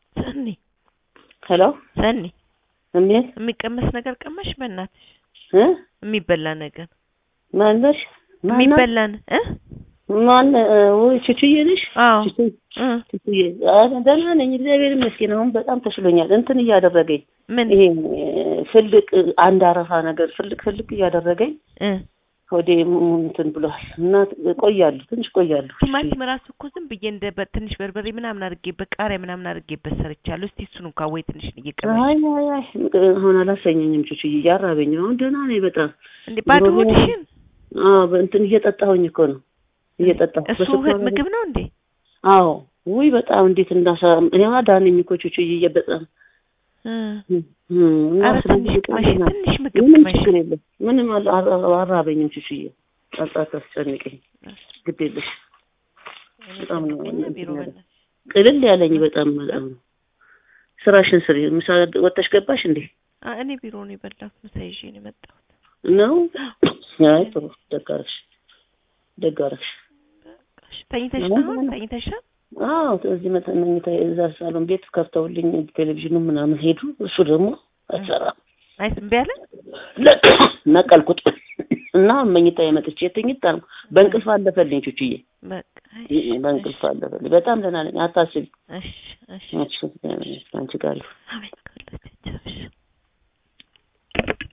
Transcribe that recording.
ሰኒ ሄሎ ሰኒ እንዴት የሚቀመስ ነገር ቀመሽ? በእናትሽ እ የሚበላ ነገር ማነሽ ማናት? የሚበላን እ ማን ወይ ቹቹዬ ነሽ? አዎ ቹቹ እ ቹቹዬ አ- ደህና ነኝ እግዚአብሔር ይመስገን። አሁን በጣም ተሽሎኛል። እንትን እያደረገኝ ምን ይሄ ፍልቅ አንድ አረፋ ነገር ፍልቅ ፍልቅ እያደረገኝ እ ወደ እንትን ብሏል እና ቆያለሁ ትንሽ ቆያለሁ። ቲማቲም ራሱ እኮ ዝም ብዬ እንደ በ- ትንሽ በርበሬ ምናምን አድርጌበት ቃሪያ ምናምን አድርጌበት ሰርቻለሁ። እስቲ እሱን እንኳን ወይ ትንሽ እየቀመሽ አይ አይ አይ አሁን አላሰኘኝም ቹቹዬ እያራበኝ ነው። አሁን ደህና ነኝ በጣም እንዴ ባዶ ድሮ ግን- ሆድሽን አዎ በእንትን እየጠጣሁኝ እኮ ነው እየጠጣሁ እሱ በስኳር እህል ምግብ ነው እንዴ? አዎ ውይ በጣም እንዴት እንዳሳ እኔ ዳነኝ እኮ ቹቹዬ በጣም እ እም፣ እና ኧረ ስለዚህ ትንሽ በጣም ቅመሽ ደህና ነኝ። ትንሽ ምግብ ምንም ቅመሽ ችግር የለም ምንም አላ- አላ- አራበኝም ቹቹዬ ጣጣ አስጨንቀኝ ግድ የለሽ በጣም ነው እኔ ቢሮ እንትን ያለ- በእናትሽ ቅልል ያለኝ በጣም በጣም ነው ስራሽን ስሪ ምሳ ወጥተሽ ገባሽ እንዴ አ- እኔ ቢሮ ነው የበላሁት። ምሳ ይዤ ነው የመጣሁት። ነው አይ ጥሩ ደግ አደረግሽ ደግ አደረግሽ በቃ እሺ፣ ተኝተሽ አሁን ነው ደህና ተኝተሻል? አዎ እዚህ መተ- መኝታ እዛ ሳሎን ቤት ከፍተውልኝ ቴሌቪዥኑ ምናምን ሄዱ እሱ ደግሞ አይሰራም አይስ እምቢ አለ። ነቀልኩት እና መኝታ የመጥቼ ትኝት አልኩ። በእንቅልፍ አለፈልኝ ቹቹዬ፣ በቃ በእንቅልፍ አለፈልኝ። በጣም ደህና ነኝ፣ አታስቢ። እሺ እሺ አንቺ ጋር ይሁን። አሜን። ከሁላችን ይቻልሽ